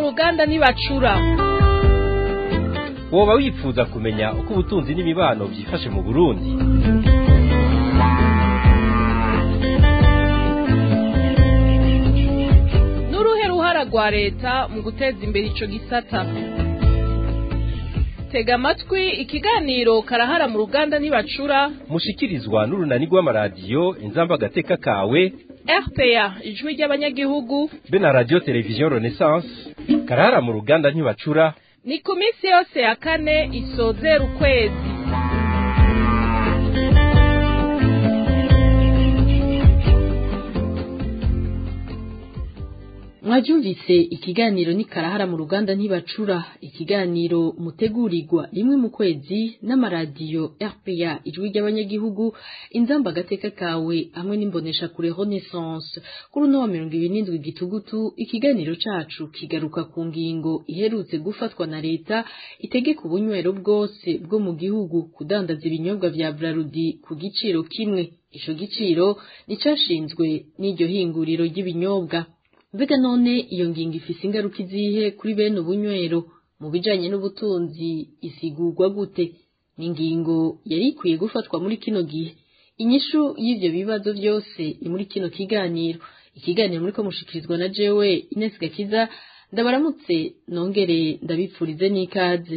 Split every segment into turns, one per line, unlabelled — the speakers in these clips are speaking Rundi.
ruganda ntibacura
woba wifuza kumenya uko ubutunzi n'imibano byifashe mu burundi
n'uruhe ruhara rwa leta mu guteza imbere ico gisata tega amatwi ikiganiro karahara mu ruganda ntibacura
mushikirizwa n'urunani rw'amaradiyo inzamba agateka kawe
rpa ijwi ry'abanyagihugu
be na radiyo televiziyo renaissance karahara mu ruganda ntibacura
ni ku minsi yose ya kane isozera ukwezi
mwabyumvise ikiganiro ni karahara mu ruganda ntibacura ikiganiro mutegurirwa rimwe mu kwezi n'amaradiyo rpa ijwi ry'abanyagihugu inzamba agateka kawe hamwe n'imbonesha kure renaissance kuri uno wa mirongo ibiri n'indwi gitugutu ikiganiro cacu kigaruka ku ngingo iherutse gufatwa na leta itegeka ubunywero bwose bwo mu gihugu kudandaza ibinyobwa vya brarudi ku giciro kimwe ico giciro nicashinzwe n'iryo hinguriro ry'ibinyobwa mbega none iyo ngingo ifise ingaruka izihe kuri bene ubunywero mu bijanye n'ubutunzi isigurwa gute ni ingingo yari ikwiye gufatwa muri kino gihe inyishu y'ivyo bibazo vyose ni muri kino kiganiro ikiganiro muriko mushikirizwa na jewe Ines Gakiza ndabaramutse nongere ndabipfurize n'ikaze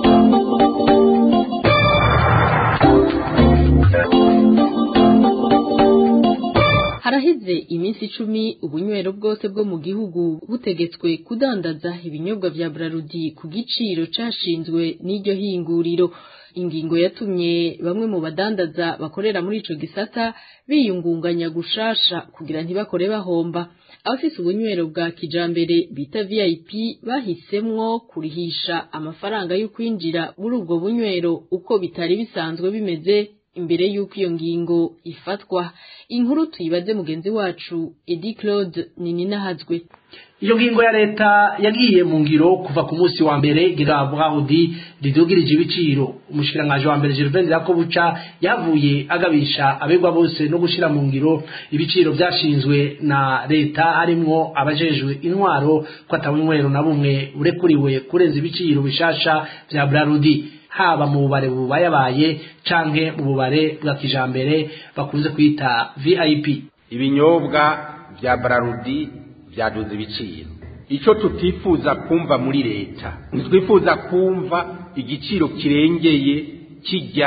haraheze iminsi icumi ubunywero bwose bwo mu gihugu butegetswe kudandaza ibinyobwa vya brarudi ku giciro cashinzwe n'iryo hinguriro ingingo yatumye bamwe mu badandaza bakorera muri ico gisata biyungunganya gushasha kugira ntibakore bahomba abafise ubunywero bwa kijambere bita VIP bahisemwo kurihisha amafaranga yo kwinjira muri ubwo bunywero uko bitari bisanzwe bimeze imbere y'uko iyo ngingo ifatwa inkuru tuyibaze mugenzi wacu Edi Claude Nininahazwe
iyo ngingo ya leta yagiye mu ngiro kuva ku munsi wa mbere gira Brahudi ridugirije ibiciro umushikiranganje wa mbere Gervain Yakobuca yavuye agabisha abegwa bose no gushira mu ngiro ibiciro byashinzwe na leta harimwo abajejwe intwaro ko atabunywero na bumwe urekuriwe kurenza ibiciro bishasha vya Brahudi haba mu bubare bubayabaye canke mu bubare bwa kijambere bakunze kwita VIP
ibinyobwa vya Brarudi vyaduze ibiciro ico tutifuza kumva muri leta ntitwifuza kumva igiciro kirengeye kijya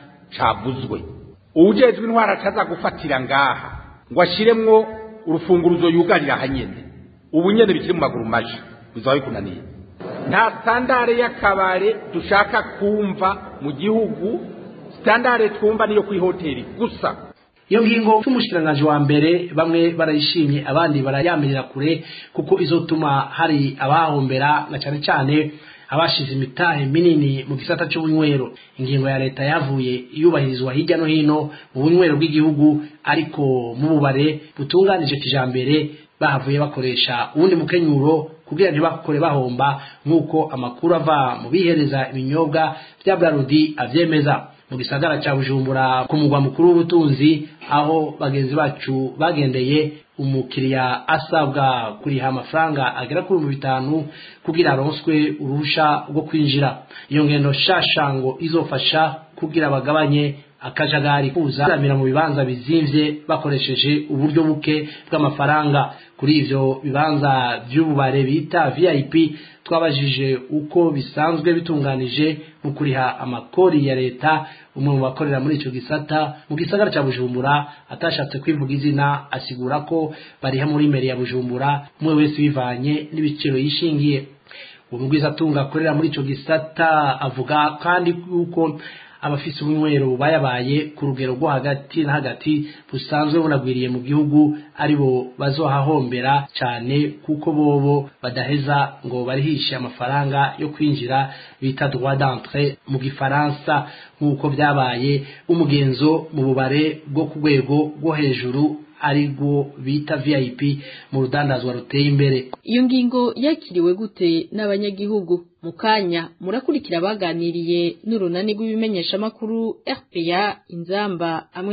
cabuzwe uwujejwe intwara ataza gufatira ngaha ngo ashiremwo urufunguruzo yugarira hanyene ubu nyene bikiri mu maguru maje bizaba bikunaniye nta sitandare y'akabare dushaka kumva mu gihugu sitandare twumva niyo kuri hoteli gusa
iyo ngingo cy'umushikiranganji wa mbere bamwe barayishimye abandi barayamirira kure kuko izotuma hari abahombera na cyane cyane abashize imitahe minini mu gisata cy'ubunywero ingingo ya leta yavuye yubahirizwa hirya no hino mu bunywero bw'igihugu ariko mu bubare butunganije kijambere bahavuye bakoresha uwundi mukenyuro kugira ntibakore bahomba nk'uko amakuru ava mu bihereza ibinyobwa bya Brarudi avyemeza mu gisagara cya Bujumbura ku mugwa mukuru w'ubutunzi aho bagenzi bacu bagendeye umukiriya asabwa kuriha amafaranga agera kuri mu bitanu kugira aronswe uruhusha rwo kwinjira iyo ngendo shashango izofasha kugira bagabanye akajagari kuza kuramira mu bibanza bizimvye bakoresheje uburyo buke bw'amafaranga kuri ivyo bibanza vy'ububare bita VIP twabajije uko bisanzwe bitunganije mu kuriha amakori ya leta umwe mu bakorera muri ico gisata mu gisagara ca Bujumbura atashatse kwivuga izina asigura ko bariha muri meri ya Bujumbura umwe wese bivanye n'ibiciro yishingiye uwo mugwiza atunga akorera muri ico gisata avuga kandi yuko abafise ubunywero bayabaye ku rugero rwo hagati na hagati busanzwe bunagwiriye mu gihugu aribo bazohahombera cyane kuko bobo badaheza ngo barihishe amafaranga yo kwinjira bita droit d'entrée mu gifaransa nk'uko byabaye umugenzo mu bubare bwo ku rwego rwo hejuru aribwo bita VIP mu rudandazwa ruteye imbere
iyo ngingo yakiriwe gute n'abanyagihugu mu kanya murakurikira baganiriye n'urunani rw'ibimenyeshamakuru RPA inzamba hamwe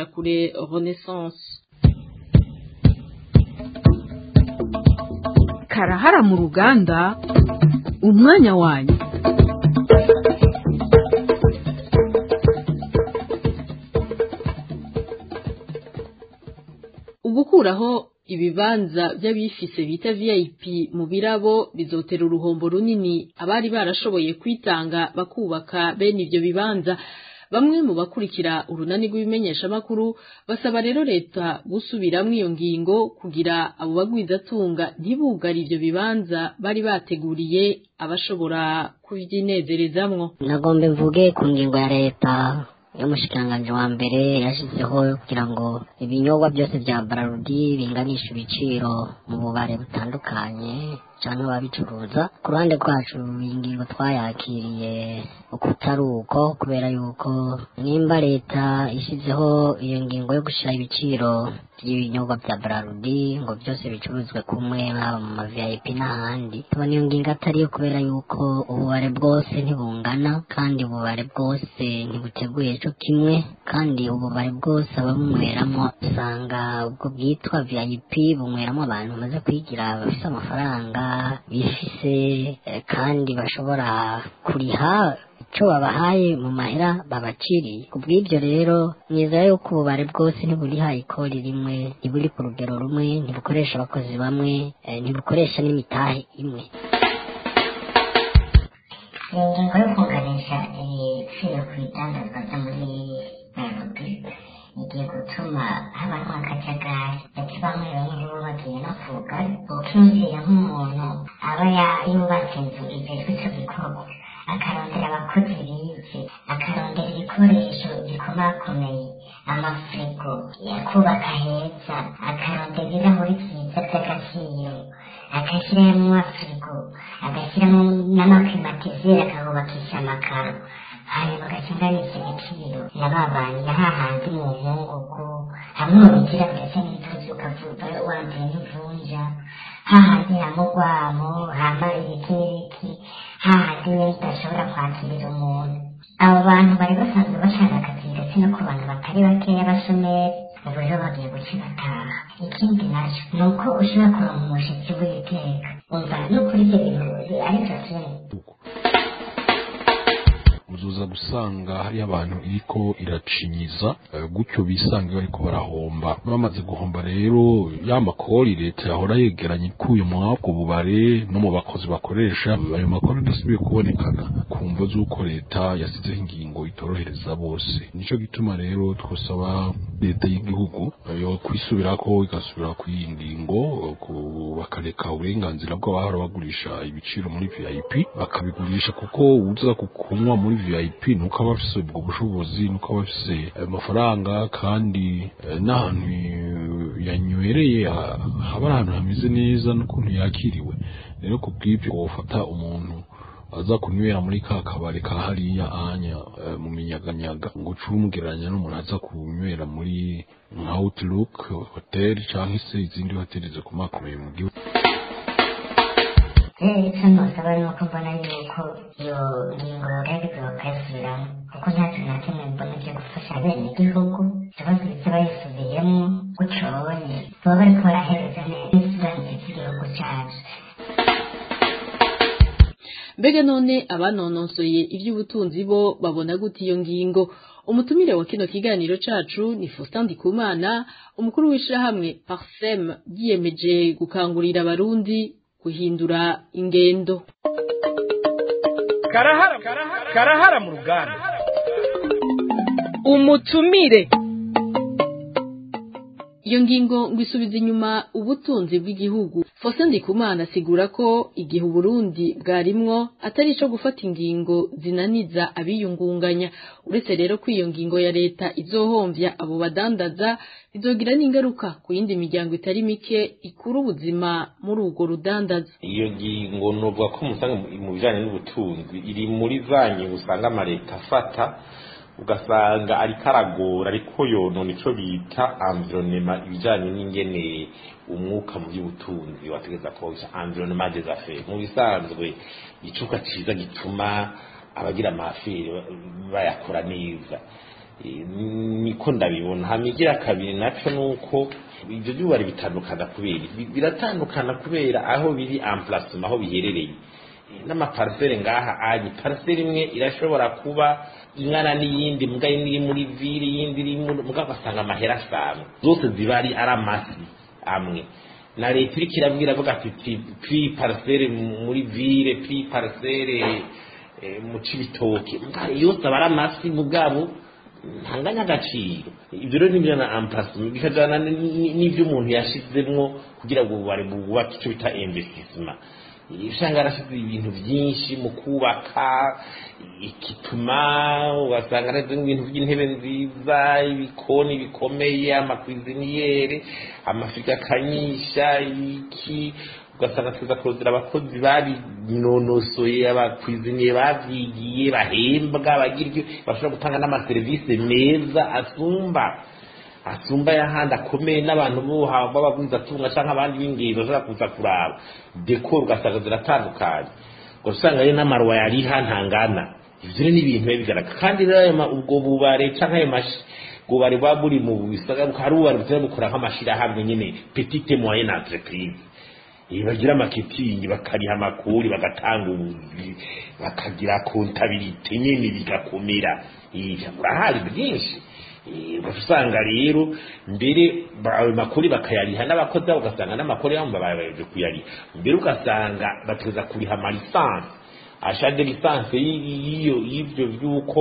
n'imbonesha kure Renaissance
karahara mu ruganda umwanya wanyu
ugukuraho ibibanza by'abifise bita VIP mu birabo bizotera uruhombo runini abari barashoboye kwitanga bakubaka bene ivyo bibanza bamwe mu bakurikira urunani rw'ibimenyeshamakuru basaba rero leta gusubiramwo iyo ngingo kugira abo bagwizatunga ntibugare ivyo bibanza bari bateguriye abashobora kuvyinezerezamwo
nagombe mvuge ku ngingo ya leta y'umushikiranganji wa mbere yashyizeho kugira ngo ibinyobwa byose bya bararudi binganisha ibiciro mu bubare butandukanye cyangwa ababicuruza ku ruhande rwacu iyi ngingo twayakiriye ukutari uko kubera yuko nimba leta ishyizeho iyo ngingo yo gushyira ibiciro by'ibinyobwa bya bararudi ngo byose bicuruzwe kumwe haba mu ma vip n'ahandi tubona iyo ngingo atari yo kubera yuko ububare bwose ntibungana kandi ububare bwose ntibuteguye cyo kimwe kandi ububare bwose ababumunyweramo usanga ubwo bwitwa vip bunyweramo abantu bamaze kwigira bafite amafaranga bifise eh, kandi bashobora kuriha icyo babahaye mu mahera babaciriye ku bw'ibyo rero nizera yuko ububare bwose ntiburiha ikori rimwe ntiburi ku rugero rumwe ntibukoresha abakozi bamwe eh, ntibukoresha n'imitahe imwe
ingingo yo kunganisha ibiciro ku bidandazwa byo muri nairobi igiye gutuma habaho akajagari ndetse bamwe bamwe bo bagiye no kuga ukinjira nk'umuntu aba ya- yubatse inzu igezwe icyo gikorwa akarondera abakozi bize akarondera ibikoresho bikomakomeye amafirigo yakubaka heza akarondera ibirahuri byiza by'agaciro agashyiramo amafirigo agashyiramo n'amaklimatizeri akahubakisha amakaro hanyuma agakinganisha igiciro na ba bantu na hahandi mu nkungugu hamwe mu bigira ndetse n'intuzi ukavuga wambaye n'ivunja hahandi hamugwamo hama ibiki n'ibiki hahandi nyine udashobora kwakirira umuntu abo bantu bari basanzwe bashaka akazi ndetse no ku bantu batari bakeya bashomeri ubu rero bagiye guca bataha ikindi nacyo ni uko ushobora kuronka umushitsi w'iteka umva n'ukuri ibyo bintu ari byo kimwe
uzuza gusanga hari abantu iriko iracinyiza eh, gutyo bisanga bariko barahomba bamaze guhomba rero ya makori leta yahora yegeranye ikuye mwabwo bubare no mu bakozi bakoresha ayo makori adasubiye kubonekana ku mvo z'uko leta yasizeho ingingo itorohereza bose nico gituma rero twosaba leta y'igihugu eh, yo kwisubirako igasubira ku iyi ngingo eh, ku- bakareka uburenganzira bw'abahora bagurisha ibiciro muri vip bakabigurisha kuko uza kunywa muri vip nuko aba afise ubwo bushobozi nuko aba afise amafaranga kandi eh, n'ahantu yanywereye ha- haba ari ahantu hameze neza n'ukuntu yakiriwe rero ku bw'ibyo wofata umuntu aza kunywera muri ka kabari ka hariya anya eh, mu minyaganyaga ngo uce umugereranya n'umuntu aza kunywera muri nka outlook hotel cyangwa se izindi hoteli zikomakomeye mu gihugu
rero icyo ntusaba ni uko mbona yuko iyo ngingo yogerageza bakayisubiramo kuko nta kintu na kimwe mbona cyo gufasha bene igihugu ikibazo biza bayisubiyemo gutyo babonye baba bariko barahereza neza n'isiranire ry'igihugu cyacu
mbega none abanononsoye iby'ubutunzi bo babona gute iyo ngingo umutumire wa kino kiganiro cacu ni Faustin Ndikumana umukuru w'ishirahamwe Parsem yiyemeje gukangurira abarundi guhindura ingendo
karahara karahara mu ruganda
umutumire
iyo ngingo ngo isubiza inyuma ubutunzi bw'igihugu Faustin Ndikumana asigura ko igihe Uburundi bwarimwo atari ico gufata ingingo zinaniza abiyungunganya uretse rero ko iyo ngingo ya leta izohomvya abo badandaza bizogira n'ingaruka ku yindi miryango itari mike ikura ubuzima muri urwo rudandaza
iyo ngingo novuga ko musanga mu bijanye n'ubutunzi iri muri za ngingo usanga amaleta afata ugasanga ariko aragora ariko yonona ico bita environnement ibijanye n'ingene umwuka mu by'ubutunzi wategeza kuba environnement des affaires mu bisanzwe icuka ciza gituma abagira amafiri bayakora neza
niko ndabibona hama igira kabiri naco nuko ibyo byubari bitandukana kubera biratandukana kubera aho biri emplacement aho biherereye n'amaparisere ngaha ari parisere imwe irashobora kuba ingana n'iyindi mbwa imwe iri muri vire iyindi iri mbwa ugasanga amahera asanzwe zose ziba ari ari amasi amwe na leta iriko irabwira avuga ati pi parisere muri vire pi parisere mu cibitoke yose aba ari amasi mu bwabo ntanganya agaciro ibyo rero nibyo na ampasime bikajyana n'ibyo umuntu yashizemwo kugira ngo bari bubake icyo bita investissement usanga yarashyize ibintu byinshi mu kubaka igituma ugasanga aretse ibintu by'intebe nziza ibikoni bikomeye amakwiziniyeri amafika akanyisha iki ugasanga tuza kurondera abakozi babinonosoye abakwiziniye bavyigiye bahembwa bagira ibyo bashobora gutanga n'amaserivisi meza asumba asumba y'ahandi akomeye n'abantu b'abagwizatunga cyangwa abandi b'ingendo bashobora kuza kuraba dekoro ugasanga ziratandukanye ugasanga rero n'amaruwa yariha ntangana ivyo rero ni ibintu biba bigaragara kandi rero ubwo bubare canke ayo mashi bubare buba buri mu bisagara hari ububare butari bukora nk'amashirahamwe nyene petite moyenne entreprise bagira amaketingi bakariha amakuru bagatanga ubuzi bakagira kontabirite nyine bigakomera urahari byinshi usanga rero mbere ayo makuru bakayariha n'abakozi babo ugasanga n'amakuru yabo babaje kuyariha mbere ugasanga bateza kuriha amalisansi ashade lisansi y'ibyo by'uko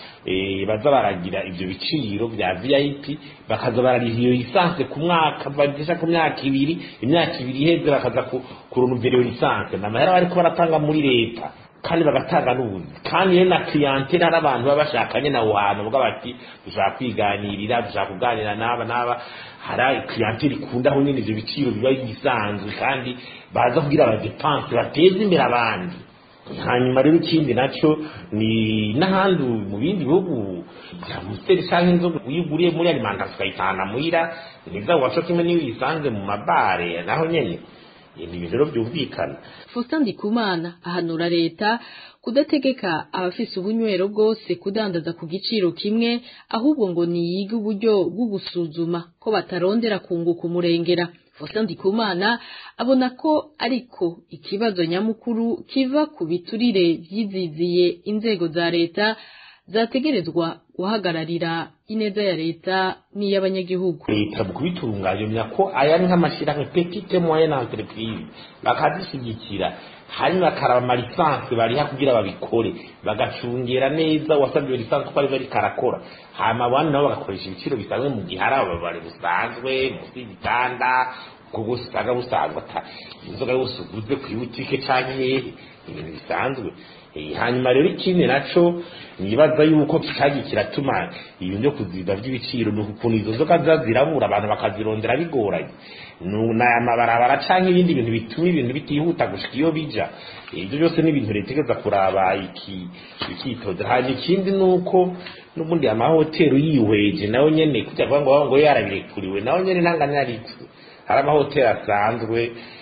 baza baragira ibyo biciro bya vip bakaza barariha iyo lisansi ku mwaka bagisha ku myaka ibiri imyaka ibiri iheze bakaza kurunuvera iyo lisansi ni amahera bariko baratanga muri leta kandi bagatanga n'ubuzi kandi rero na clientele hari abantu baba bashakanye na hantu bwa bati dushaka kwiganirira dushaka kuganira n'aba n'aba hari clientele ikunda aho nyine ivyo biciro biba bisanzwe kandi baza kugira abadepanse bateze imbere abandi hanyuma rero ikindi nacyo ni n'ahandi mu bindi bihugu bya musiteri cyangwa inzoga uyiguriye muri alimantasiyo ukayitahana muhira niza waco kimwe n'iyo uyisanze mu mabare naho nyene ni ibintu rero byumvikana
Faustin Ndikumana ahanura leta kudategeka abafise ubunywero bwose kudandaza ku giciro kimwe ahubwo ngo niyiga uburyo bwo gusuzuma ko batarondera kunguka umurengera Faustin Ndikumana abona ko ariko ikibazo nyamukuru kiva ku biturire vyiziziye inzego za leta zategerezwa guhagararira ineza ya leta n'iy'abanyagihugu
leta mu kubitunganya ko aya ni nk'amashyirahamwe petite moyenne entreprise bakazishyigikira hanyuma bakaraba amalisansi bariha kugira babikore bagacungera neza uwasabye iyo lisansi uko arizo ariko arakora hanyuma abandi nabo bagakoresha ibiciro bisanzwe mu gihe hari ababare busanzwe munsi y'igitanda ubwo bwose usanga busanzwe ata inzoga yose uguze ku ibutike cyangwa hehe ibintu bisanzwe hanyuma rero ikindi naco nibaza yuko kikagiye kiratuma ibintu byo kuziba by'ibiciro ni ukuntu izo nzoga ziba zirabura abantu bakazirondera bigoranye n'aya mabarabara canke ibindi bintu bituma ibintu bitihuta gushika iyo bija ibyo byose ni ibintu leta igeza kuraba iki ikitodera hanyuma ikindi nuko n'ubundi amahoteli uyihweje nawe nyene kujya kuvuga ngo ngo yarabirekuriwe nawe nyene ntanganya yaritswe hari amahoteli asanzwe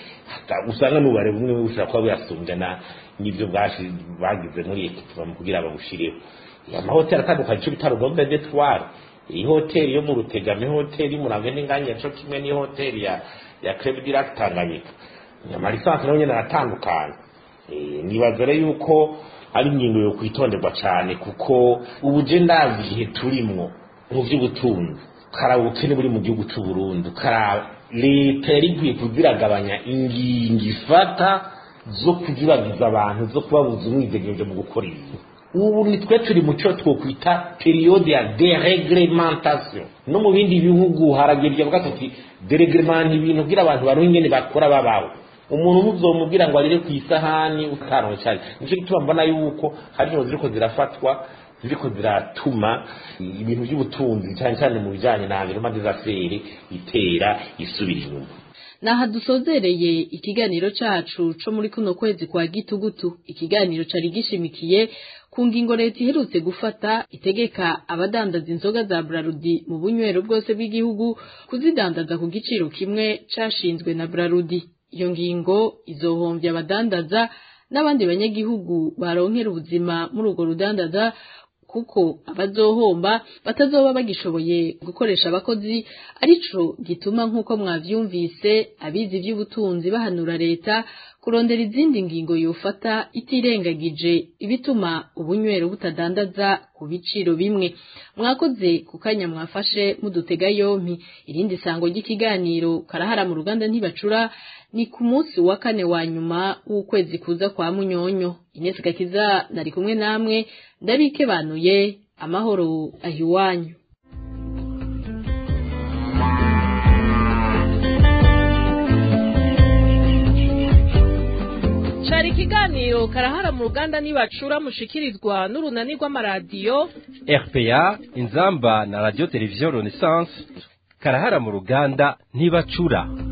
usanga n'ubare bumwe bushobora kuba buyasumbya n'ibyo bagize muri ekipoma kugira babushireho amahoteli atandukanye icyo bita rugombe detware iyi hoteli yo mu rutegama ihoteli y'umurambo n'inganya cyo kimwe n'ihoteli ya ya creme dirac tanganyika amalisansi nayo nyine aratandukanye nibaza rero yuko ari ingingo yo kwitonderwa cyane kuko ubu je ndazi igihe turimwo mu by'ubutunzi karaba ubukene buri mu gihugu cy'u Burundi karaba leta yari ikwiye kuziragabanya ingingo ifata zo kuziragiza abantu zo kubabuza umwidegenzo mu gukora ibintu ubu nitwe turi mu cyo twokwita periode ya dereglementation no mu bindi bihugu haragiye bavuga ati dereglement ibintu kugira abantu baruhe ingene bakora babaho umuntu ntuzomubwira ngo arire ku isahani utaronke cyane nicyo gituma mbona yuko hari ingingo ziriko zirafatwa ziriko ziratuma ibintu by'ubutunzi cyane cyane mu bijyanye na environnement des affaires itera isubira inyuma
naha dusozereye ikiganiro cacu co muri kuno kwezi kwa gitugutu ikiganiro cari gishimikiye ku ngingo leta iherutse gufata itegeka abadandaza inzoga za Brarudi mu bunywero bwose bw'igihugu kuzidandaza ku giciro kimwe cashinzwe na Brarudi iyo ngingo izohombya abadandaza n'abandi banyagihugu baronkera ubuzima muri urwo rudandaza kuko abazohomba batazoba bagishoboye gukoresha abakozi arico gituma nk'uko mwavyumvise abizi ivy'ubutunzi bahanura leta kurondera izindi ngingo yofata itirengagije ibituma ubunywero butadandaza ku biciro bimwe mwakoze ku kanya mwafashe mudutega yompi irindi sango ry'ikiganiro karahara mu ruganda ntibacura ni ku munsi wa kane wa nyuma w'ukwezi kuza kwa munyonyo Ines Gakiza nari kumwe namwe ndabikebanuye amahoro ahiwanyu
cari ikiganiro karahara mu ruganda nibacura mushikirizwa n'urunani rw'amaradiyo
RPA inzamba na radio television Renaissance karahara mu ruganda ntibacura